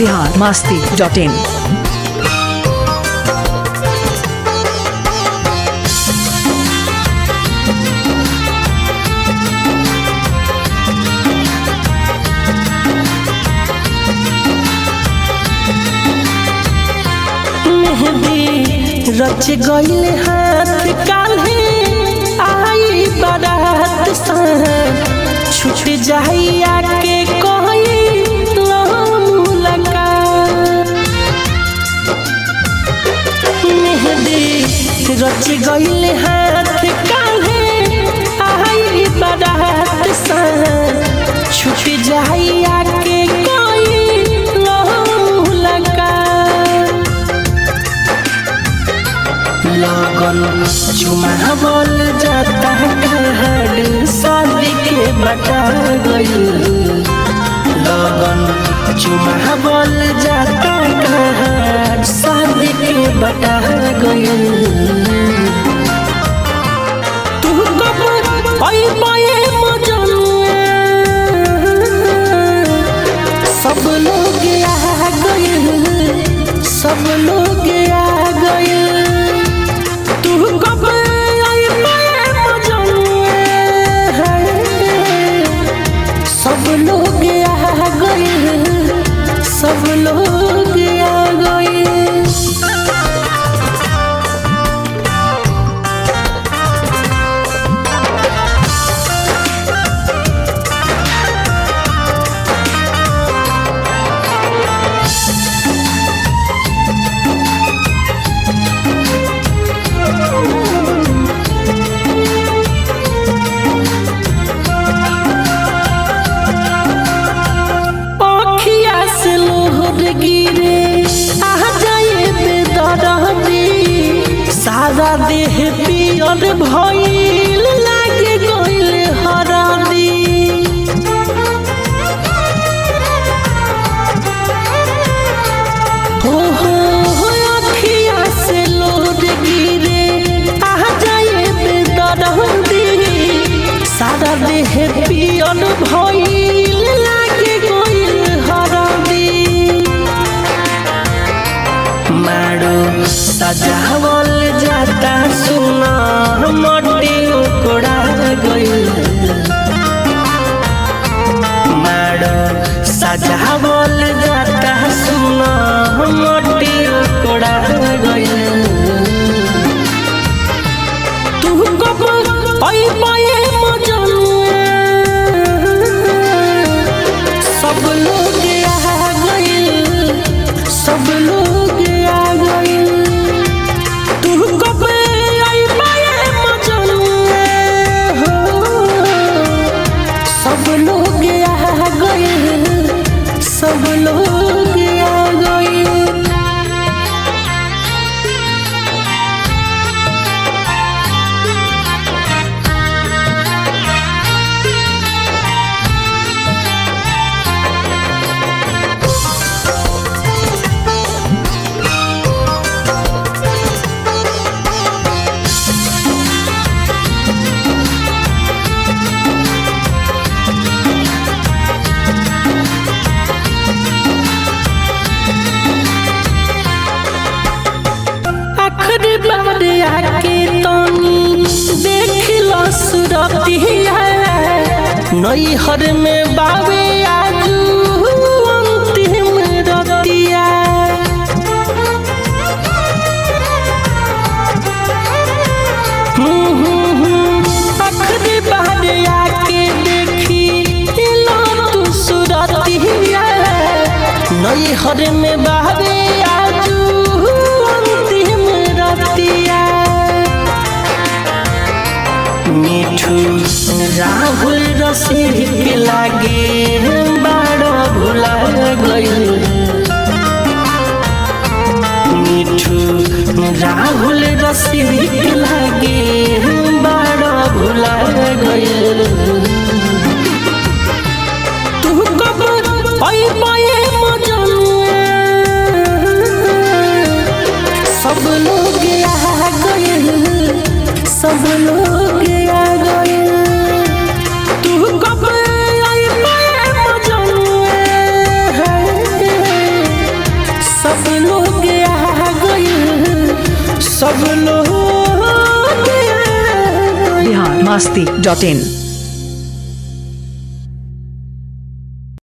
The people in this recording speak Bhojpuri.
बिहार मास्ती डॉट इन मेहंदी रच गईल हाथ काल्हे आई बारात सन छूट जाई आके कोई मुलाकात मेहंदी रच गईल हाथ काल्हे आई बारात सन छूट जाई आके कोई मुलाकात लगन चुमा बोल जाता कहड़ शादी के बता गई लगन चुमा बोल जाता कहड़ शादी के बता गई तू कब आई पाए मजनुआ सब लोग आ गए सब लोग आ गए तू कब आई पाए मजनुआ सब लोग आ गए सब लोग आ गए पखिया से लोहर गिरे आ जाए बेदरदी सारा देह पियर भइल लागे गइल हरदी हो हो हो अखिया से लोहर गिरे आ जाए बेदरदी सारा देह पियर भइल लागे गइल हरदी माडो सजावल जाता सुना मटी उकोड़ा गइल माडो सजावल जाता सुना मटी उकोड़ा गइल तू कब आई पाए मजनुआ सब लोग आ गइल सब लोग आ गइल तू कब आई पाए मजनुआ सब लोग आ गइल सब लोग आ गइल आखिरी बार आके तनी देख लो सुरतिया नैहर में बावे आजू अंतिम रतिया हम्म, हम्म, हम्म, आखिरी बार आके देखी लो तू सुरतिया नैहर में बावे आजू अंतिम रतिया मिठू राहुल रसिक लागे बाड़ भुला गइल मिठू राहुल रसिक लागे बाड़ भुला गइल तू कब आई पाए मजनुआ सब लोग आ गइल सब लोग आ गइल तू कब आई पाए मजनुआ सब लोग आ गइल। बिहार मस्ती डॉट इन